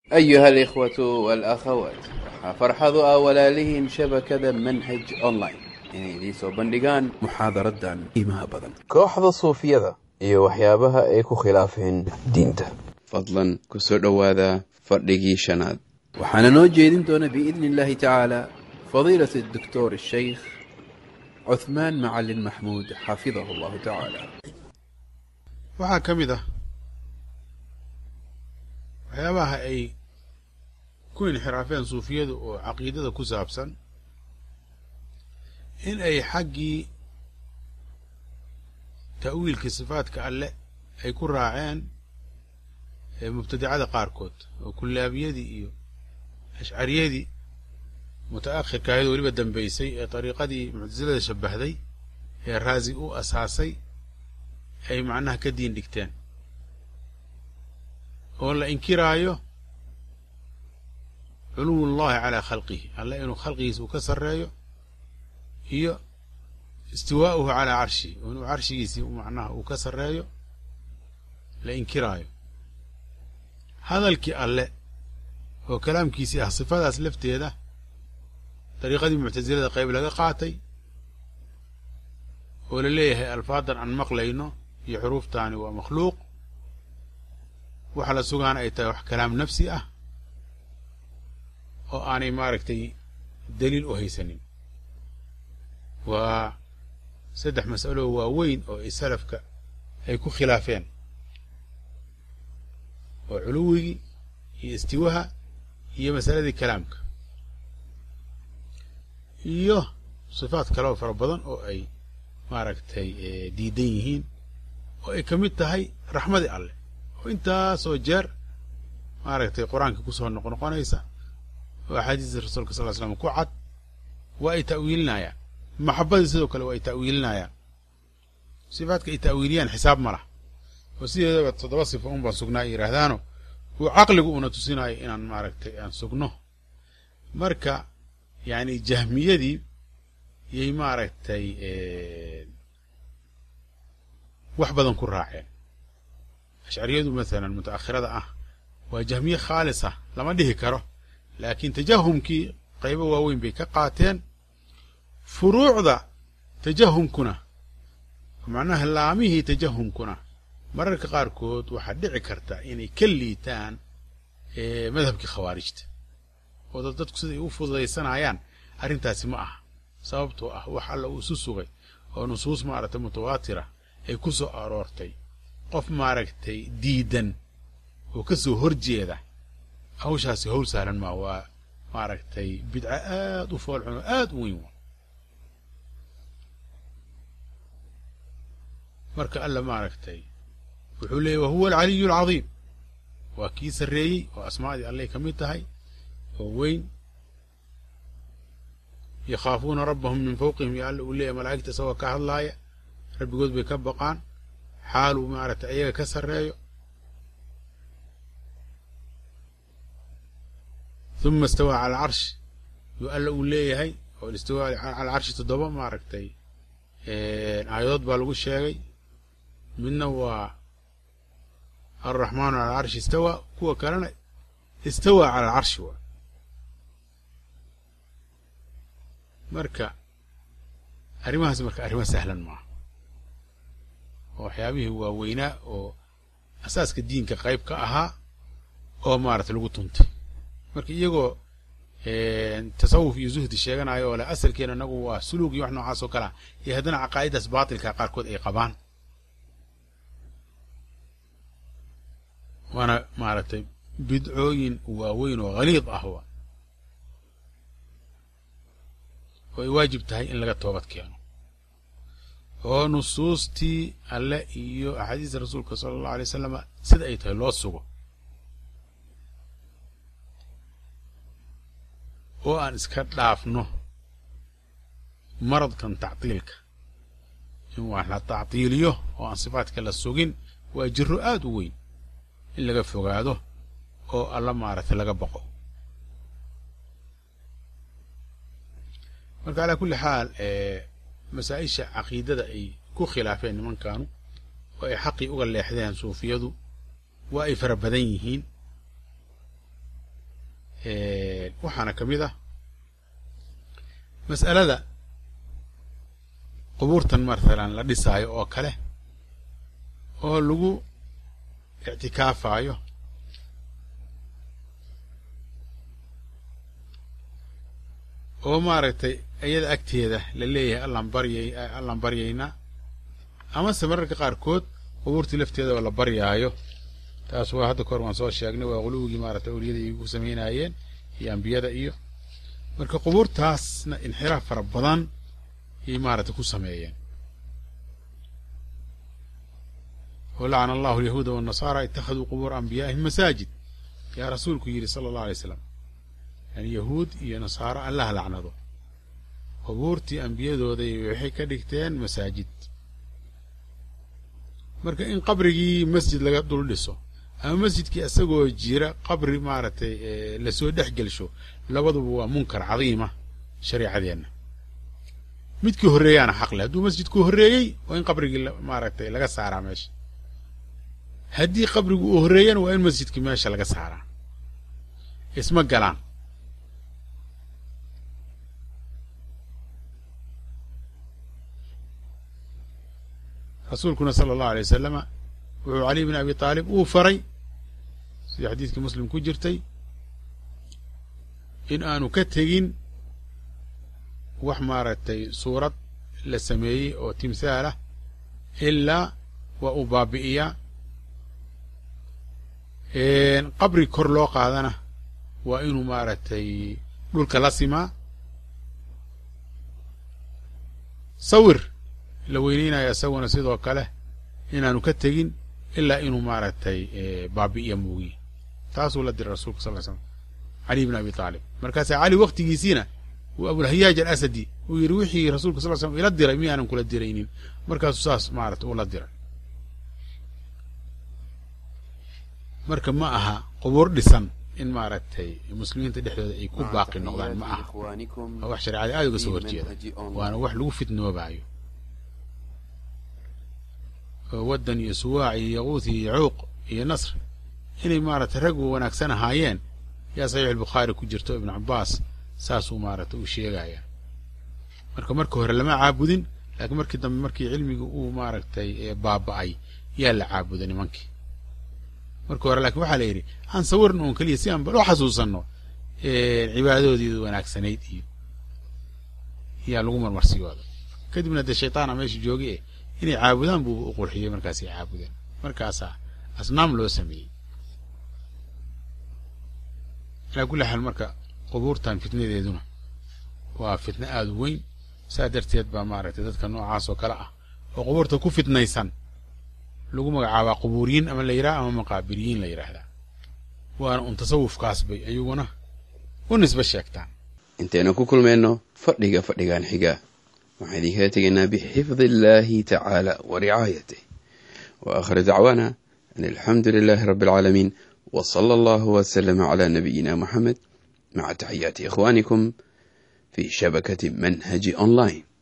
أيها الإخوة والأخوات waxaa farxadu ah walaalihiin shabakada manhaj online inay idiin soo bandhigaan muxaadaradan qiimaha badan kooxda suufiyada iyo waxyaabaha ay ku khilaafeen diinta fadlan ku soo dhowaada fadhigii shanaad waxaana noo jeedin doona biidni illaahi tacaala fadiilat الدكتور الشيخ cuثmaan macalin maxmuud xafidahu allahu tacaala waxaa ka mid ah waxyaabaha ay ku inxiraafeen suufiyadu oo caqiidada ku saabsan in ay xaggii ta'wiilka sifaadka alle ay ku raaceen mubtadicada qaarkood oo kullaabiyadii iyo ashcariyadii muta'akhirka ahayd weliba dambaysay ee dariiqadii muctasilada shabbahday ee raasi u asaasay ay macnaha ka diin dhigteen oo la inkiraayo culuw llahi calaa khalqihi alle inuu khalqigiisa uu ka sarreeyo iyo istiwaa'uhu calaa carshihi oo inuu carshigiisii macnaha uu ka sarreeyo la inkiraayo hadalkii alle oo kalaamkiisii ah sifadaas lafteeda dariiqadii muctasilada qayb laga qaatay oo la leeyahay alfaadan aan maqlayno iyo xuruuftaani waa makhluuq waxa la sugaana ay tahay wax kalaam nafsi ah oo aanay maaragtay daliil u haysanin waa saddex mas'alo waaweyn oo ay salafka ay ku khilaafeen oo culuwigii iyo istiwaha iyo masaladii kalaamka iyo sifaad kaleo fara badan oo ay maaragtay diidan yihiin oo ay ka mid tahay raxmadii alleh oo intaasoo jeer maaragtay qur-aanka kusoo noqnoqonaysa oo axaadiista rasuulka sal ly slam ku cad waa ay ta'wiilinayaan maxabadii sidoo kale waa ay ta'wiilinayaan sifaadka ay ta'wiiliyaan xisaab ma lah oo sideedaba toddoba sifa un baan sugnaa ay yidhaahdaano uu caqligu una tusinayo inaan maaragtay aan sugno marka yacni jahmiyadii yay maaragtay wax badan ku raaceen ashcariyadu masalan muta'akhirada ah waa jahmiye khaalisa lama dhihi karo laakiin tajahumkii qaybo waaweyn bay ka qaateen furuucda tajahumkuna macnaha laamihii tajahumkuna mararka qaarkood waxaa dhici karta inay ka liitaan madhabkii khawaarijta oo dad dadku siday u fududaysanayaan arrintaasi ma aha sababtoo ah wax alla uu isu sugay oo nusuus maaragtay mutawaatira ay ku soo aroortay qof maaragtay diidan oo ka soo horjeeda hawshaasi hawl sahlan maa waa maaragtay bidco aad u foolxun oo aad u weyn waa marka alla maaragtay wuxuu leeyay wa huwa alcaliyu alcadiim waa kii sarreeyey oo asmaadii allay ka mid tahay oo weyn yakhaafuuna rabbahum min fawqihim yo alla uu leeyahy malaa'igta isagoo ka hadlaaya rabbigood bay ka baqaan xaal uu maaragtay ayaga ka sarreeyo uma istawaa cala alcarshi yuu alla uu leeyahay oo istiwaa cala alcarshi toddoba maaragtay aayadood baa lagu sheegay midna waa alraxmaanu cala alcarshi istawaa kuwa kalena istawaa cala alcarshi waa marka arrimahaas marka arrimo sahlan maaha oo waxyaabihii waaweynaa oo asaaska diinka qayb ka ahaa oo maaragtay lagu tuntay marka iyagoo tasawuf iyo zuhdi sheeganayo oo leh asalkeena inagu waa suluug iyo wax noocaas oo kalea iyo haddana caqaa'idaas baatilka qaarkood ay qabaan waana maaragtay bidcooyin waaweyn oo haliid ah wa oo ay waajib tahay in laga toobad keeno oo nusuustii alle iyo axaadiista rasuulka sala allahu alay wasalama sida ay tahay loo sugo oo aan iska dhaafno maradkan tactiilka in wax la tactiiliyo oo aan sifaadka la sugin waa jiro aad u weyn in laga fogaado oo alla maaragtay laga baqo marka calaa kulli xaal masaa-isha caqiidada ay ku khilaafeen nimankanu oo ay xaqii uga leexdeen suufiyadu waa ay fara badan yihiin waxaana ka mid ah mas'alada qubuurtan mathalan la dhisaayo oo kale oo lagu ictikaafayo oo maaragtay iyada agteeda la leeyahay allaan baryay allaan baryaynaa amase mararka qaarkood qubuurtii lafteeda oo la baryaayo taas waa hadda kahor waan soo sheegnay waa quluwigii maaragtay awliyada ay ku samaynaayeen iyo ambiyada iyo marka qubuurtaasna inxiraaf fara badan ayay maaragtay ku sameeyeen oo lacana allahu alyahuuda waannasaara ittakhaduu qubuura anbiyaa'ihim masaajid yaa rasuulku yidhi sala allahu alay slam yani yahuud iyo nasaaro allah lacnado qubuurtii ambiyadooday waxay ka dhigteen masaajid marka in qabrigii masjid laga dul dhiso ama masjidkii isagoo jira qabri maaragtay lasoo dhex gelsho labaduba waa munkar cadiima shareicadeenna midkii horreeyaana xaqle hadduu masjidku horreeyey waa in qabrigii maaragtay laga saaraa meesha haddii qabrigu uu horreeyana waa in masjidkii meesha laga saaraa isma galaan rasuulkuna sala allahu alay wasalama wuxuu caliy bin abi taalib uu faray sidii xadiidkii muslim ku jirtay in aanu ka tegin wax maaragtay suurad la sameeyey oo timhaal ah ilaa waa uu baabi'iyaa qabri kor loo qaadana waa inuu maaragtay dhulka la simaa sawir la weyneynaya isaguna sidoo kale inaanu ka tegin ilaa inuu maaragtay baabi'iya muugiye taasuu la diray rasulka sal ly slam cali bn abi taalib markaasaa cali waktigiisiina uu abulhayaaj alasadi uu yidhi wixii rasuulka sal slam ila diray miyaanan kula diraynin markaasuu saas maarata uu la diray marka ma aha qubuur dhisan in maaragtay muslimiinta dhexdooda ay ku baaqi noqdaan ma aha waa wax shareecada aada uga soo horjeeda waana wax lagu fitnoobaayo waddan iyo suwaac iyo yaquuth iyo yacuuq iyo nasr inay maaragtay rag wanaagsan ahaayeen yaa saxiix albukhaari ku jirto ibnu cabbaas saasuu maaragtay uu sheegaya marka marka hore lama caabudin laakiin markii dambe markii cilmigii uu maaragtay baaba'ay yaa la caabuday nimankii marka hore lakiin waxaa la yidhi aan sawirna uun keliya si aan bal u xasuusanno cibaadadoodii wanaagsanayd iyo yaa lagu marmarsiyooda kadibna dee shaytaana meesha joogi eh inay caabudaan buu u qurxiyey markaasay caabudeen markaasaa asnaam loo sameeyey alaa kulli xaal marka qubuurtan fitnadeeduna waa fitno aada u weyn saa darteed baa maaragtay dadka noocaas oo kale ah oo qubuurta ku fitnaysan lagu magacaabaa qubuuriyiin ama la yidhaha ama maqaabiriyiin la yidhaahdaa waana un tasawufkaas bay ayaguna u nisbe sheegtaan intaynu ku kulmayno fadhiga fadhigan xiga waxaan idinkaga tegaynaa bixifdi illaahi tacaala wa ricaayatih wa aakhir dacwaana an alxamdu lilaahi rabbi alcaalamiin wa sala allahu wasalama calaa nabiyina moxamed maca taxiyaati ikhwaanikum fi shabakati manhaji online